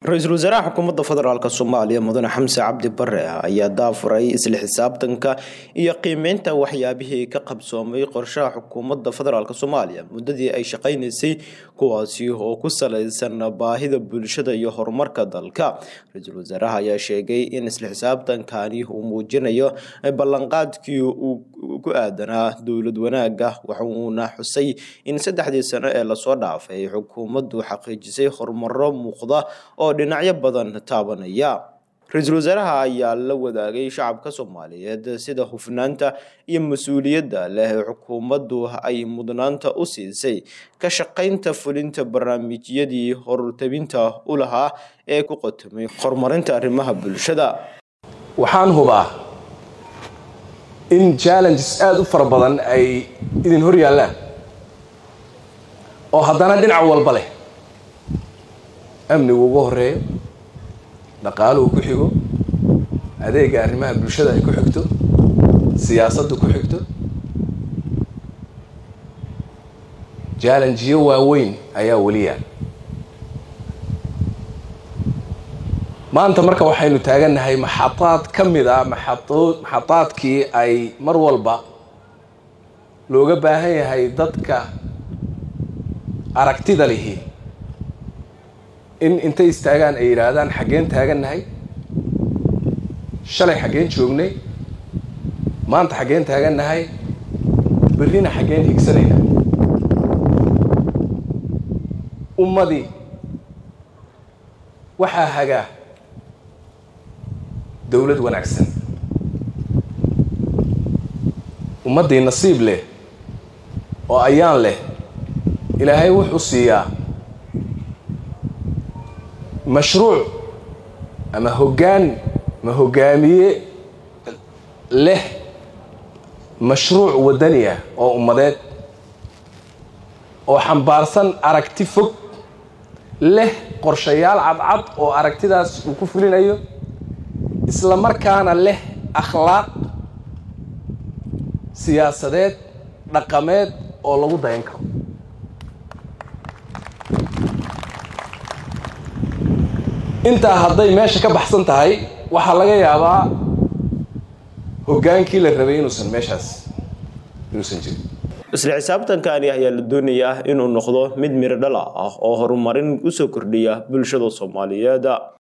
ra-iisul wasaaraha xukuumadda federaalk soomaaliya mudane xamse cabdi bare ayaa daafuray isla xisaabtanka iyo qiimeynta waxyaabihii ka qabsoomay qorshaha xukuumadda federaalk soomaaliya muddadii ay shaqaynaysay kuwaasi oo ku salaysan baahida bulshada iyo horumarka dalka ra-iisul wasaaraha ayaa sheegay in isla xisaabtankani uu muujinayo ballanqaadkii uu ku aadanaa dowlad wanaaga waxuuna xusay in saddexdii sano ee lasoo dhaafay xukuumaddu xaqiijisay horumaro muuqda oo dhinacyo badan taabanaya ra-iisul wasaaraha ayaa la wadaagay shacabka soomaaliyeed sida hufnaanta iyo mas-uuliyadda leh xukuumaddu ay mudnaanta u siisay ka shaqaynta fulinta barnaamijyadii hortabinta u lahaa ee ku qotomay horumarinta arrimaha bulshada waxaan hubaa in challenges aada u fara badan ay idin hor yaallaan oo haddana dhinac walba leh amnigu ugu horeeyo dhaqaaluhu ku xigo adeega arrimaha bulshada ay ku xigto siyaasaddu ku xigto jallenjiyo waaweyn ayaa weli yaal maanta marka waxaynu taagannahay maxadaad ka mid a maxadood maxadaadkii ay mar walba looga baahan yahay dadka aragtida lihi in intay istaagaan ay yidhaahdaan xaggeen taagannahay shalay xaggeen joognay maanta xaggeen taagannahay berrina xaggeen higsanayna ummadii waxaa hagaa dowlad wanaagsan ummaddii nasiib leh oo ayaan leh ilaahay wuxuu siiyaa mashruuc ama hoggaan ama hoggaamiye leh mashruuc waddani ah oo ummadeed oo xambaarsan aragti fog leh qorshayaal cadcad oo aragtidaas uu ku fulinayo isla markaana leh akhlaaq siyaasadeed dhaqameed oo lagu dayan karo intaa hadday meesha ka baxsan tahay waxaa laga yaabaa hoggaankii la rabay inuusan meeshaas inuusan jirin isla xisaabtankani ayaa la doonayaa inuu noqdo mid miro dhala ah oo horumarin usoo kordhiya bulshada soomaaliyeed